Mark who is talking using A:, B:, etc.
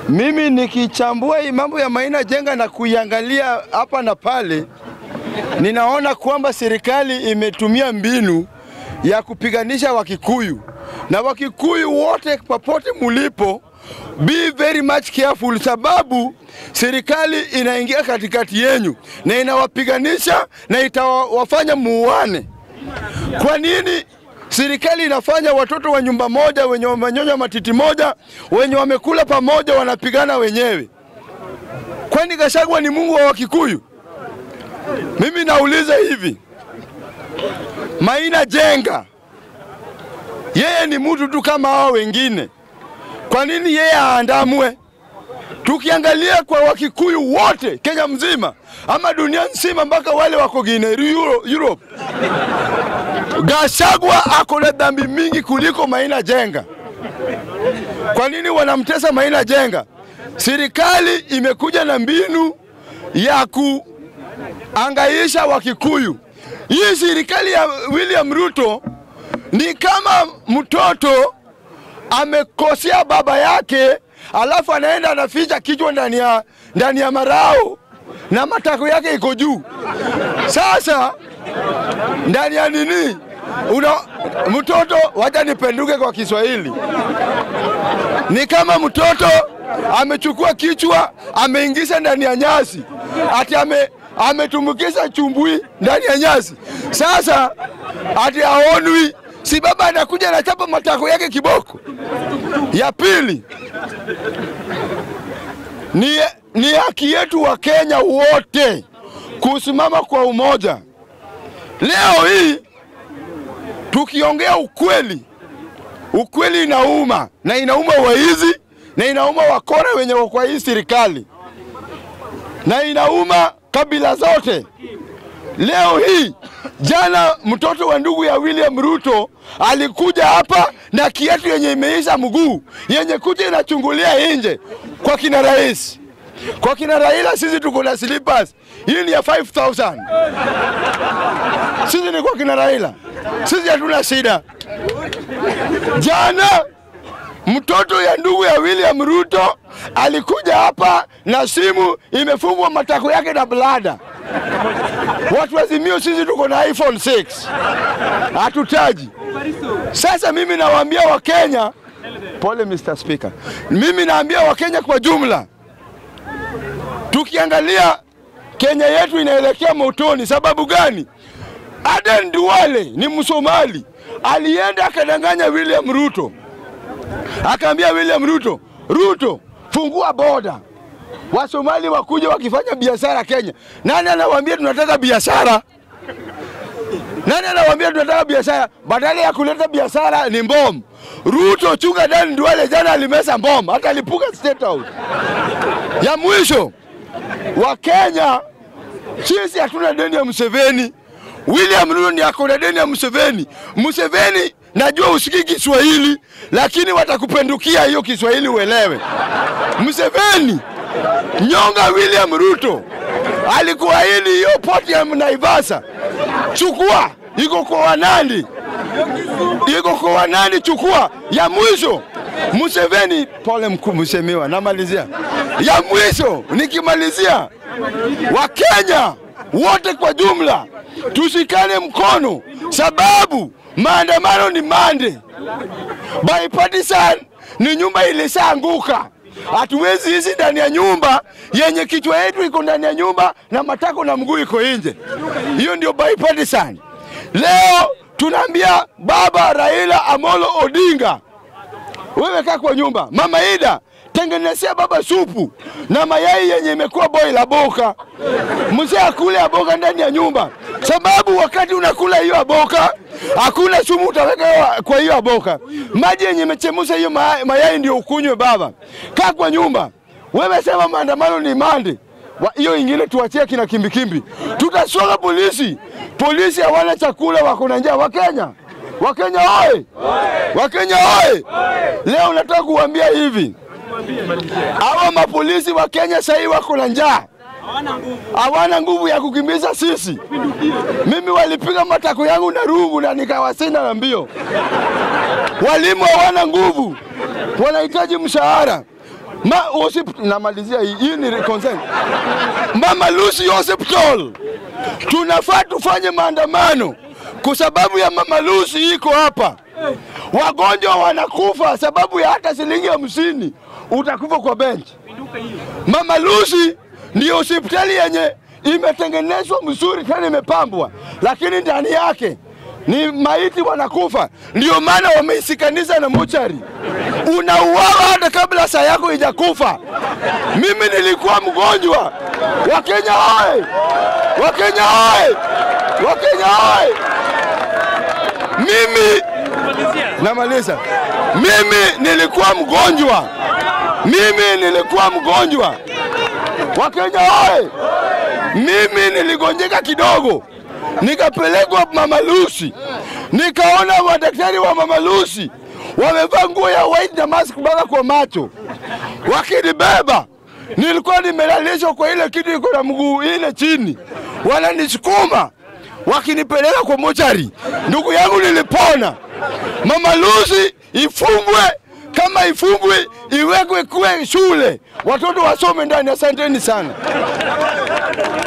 A: Mimi nikichambua hii mambo ya Maina Jenga na kuiangalia hapa na pale, ninaona kwamba serikali imetumia mbinu ya kupiganisha Wakikuyu na Wakikuyu wote popote mulipo, be very much careful, sababu serikali inaingia katikati yenyu na inawapiganisha na itawafanya muane. Kwa nini serikali inafanya watoto wa nyumba moja wenye wamenyonya matiti moja wenye wamekula pamoja wanapigana wenyewe? Kwani Gachagua ni Mungu wa Wakikuyu? Mimi nauliza hivi, Maina Jenga yeye ni mtu tu kama hao wengine, kwa nini yeye aandamwe? Tukiangalia kwa Wakikuyu wote Kenya mzima ama dunia nzima, mpaka wale wako Guinea, Euro- Europe, Gachagua ako na dhambi mingi kuliko Maina Jenga. Kwa nini wanamtesa Maina Jenga? Serikali imekuja na mbinu ya kuangaisha Wakikuyu. Hii serikali ya William Ruto ni kama mtoto amekosea baba yake, alafu anaenda anaficha kichwa ndani ya ndani ya marao na matako yake iko juu. Sasa ndani ya nini una mtoto, wacha nipenduke kwa Kiswahili, ni kama mtoto amechukua kichwa ameingiza ndani ya nyasi, ati ame ametumbukiza chumbui ndani ya nyasi. Sasa ati aonwi, si baba anakuja anachapa matako yake kiboko. Ya pili ni, ni haki yetu wa Kenya wote kusimama kwa umoja. Leo hii tukiongea ukweli, ukweli inauma na inauma waizi na inauma wakora wenye wako kwa hii serikali na inauma kabila zote. Leo hii jana, mtoto wa ndugu ya William Ruto alikuja hapa na kiatu yenye imeisha mguu yenye kuja inachungulia nje kwa kina rais. Kwa kina Raila sisi tuko na slippers, hii ni ya 5000 sisi ni kwa kina Raila, sisi hatuna shida. Jana mtoto ya ndugu ya William Ruto alikuja hapa na simu imefungwa matako yake na blada. Watu wazimio, sisi tuko na iPhone 6 hatutaji. Sasa mimi nawaambia Wakenya, pole Mr. Speaker, mimi naambia Wakenya kwa jumla, tukiangalia Kenya yetu inaelekea motoni. Sababu gani? Aden Duale ni Msomali, alienda akadanganya William Ruto akaambia William Ruto, Ruto fungua boda, Wasomali wakuja wakifanya biashara Kenya. Nani anawaambia tunataka biashara? Nani anawaambia tunataka biashara? Badala ya kuleta biashara ni mbom. Ruto chunga Dan Duale jana alimesa mbom, hata alipuka State House. Ya mwisho, Wakenya sisi hatuna deni ya Museveni. William Ruto ni ako na deni ya Museveni. Museveni najua usikii Kiswahili, lakini watakupendukia hiyo Kiswahili uelewe. Museveni nyonga William Ruto alikuahidi hiyo poti ya Naivasha, chukua, iko kwa Wanandi, iko kwa Wanandi, chukua. Ya mwisho Museveni, pole mkuu, msemiwa, namalizia. Ya mwisho nikimalizia, Wakenya wote kwa jumla tushikane mkono, sababu maandamano ni mande. Bipartisan ni nyumba ilishaanguka. Hatuwezi ishi ndani ya nyumba yenye kichwa yetu iko ndani ya nyumba na matako na mguu iko nje. Hiyo ndio bipartisan. Leo tunaambia baba Raila Amolo Odinga, wewe kaa kwa nyumba. Mama Ida, tengenezea baba supu na mayai yenye imekuwa boil aboka, mzee akule aboka ndani ya nyumba, sababu wakati unakula hiyo aboka hakuna sumu utaweka kwa hiyo aboka. Maji yenye imechemusha hiyo ma- mayai ndio ukunywe. Baba, kaa kwa nyumba. Wewe sema maandamano ni mande Wa- hiyo ingine tuachie kina kimbikimbi, tutasonga polisi. Polisi hawana chakula, wako na njaa. Wakenya, Wakenya oye! Wakenya oye! Leo nataka kuambia hivi, hawa mapolisi wa Kenya sahii wako na njaa, hawana nguvu ya kukimbiza sisi. Mimi walipiga matako yangu na rungu na nikawasinda na mbio. Walimu hawana nguvu, wanahitaji mshahara. Ma, hosip, namalizia hii, hii ni consent. Mama Lucy Hospital tunafaa tufanye maandamano kwa sababu ya Mama Lucy iko hapa. Wagonjwa wanakufa sababu ya hata shilingi hamsini utakufa kwa benchi. Mama Lucy ndio hospitali yenye imetengenezwa mzuri tena imepambwa, lakini ndani yake ni maiti wanakufa. Ndio maana wameisikanisha na mochari, unauawa hata kabla saa yako ijakufa. Mimi nilikuwa mgonjwa. Wakenya oye! Wakenya oye! Wakenya oye! Mimi namaliza. Mimi nilikuwa mgonjwa, mimi nilikuwa mgonjwa. Wakenya oye! Mimi niligonjeka kidogo, nikapelekwa Mama Lucy, nikaona madaktari wa Mama Lucy wamevaa nguo ya white na mask mpaka kwa macho, wakinibeba. Nilikuwa nimelalishwa kwa ile kitu iko na mguu ile chini, wananisukuma wakinipeleka kwa mochari. Ndugu yangu, nilipona. Mama Lucy ifungwe, kama ifungwe iwekwe kuwe shule, watoto wasome ndani. Asanteni sana.